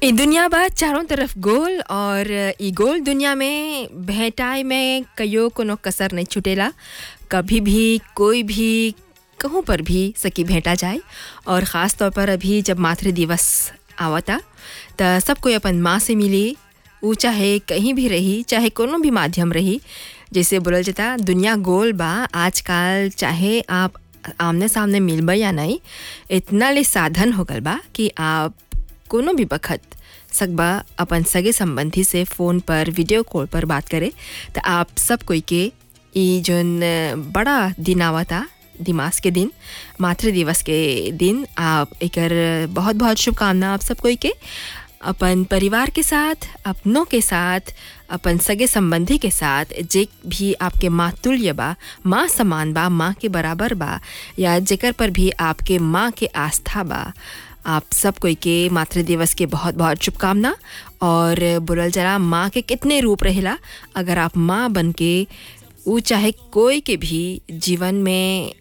ई दुनिया बा चारों तरफ गोल और ई गोल दुनिया में भेटाई में कयो कोनो कसर नहीं छुटेला कभी भी कोई भी कहूँ पर भी सकी भेंटा जाए और ख़ास तौर पर अभी जब मातृ दिवस आवता त सब कोई अपन माँ से मिली ऊ चाहे कहीं भी रही चाहे कोनो भी माध्यम रही जैसे बोलल जाता दुनिया गोल बा आजकल चाहे आप आमने सामने मिलबा या नहीं इतना ले साधन हो गल बा कि आप कोनो भी बखत सकबा अपन सगे संबंधी से फ़ोन पर वीडियो कॉल पर बात करे तो आप सब कोई के ई जोन बड़ा दिन आवता दिमाग के दिन मातृ दिवस के दिन आप एकर बहुत बहुत शुभकामना आप सब कोई के अपन परिवार के साथ अपनों के साथ अपन सगे संबंधी के साथ जे भी आपके माँ तुल्य बा माँ समान बा माँ के बराबर बा या जेकर पर भी आपके माँ के आस्था बा आप सब कोई के मातृ दिवस के बहुत बहुत शुभकामना और बोलल जरा माँ के कितने रूप रहेला अगर आप माँ बन के ऊ चाहे कोई के भी जीवन में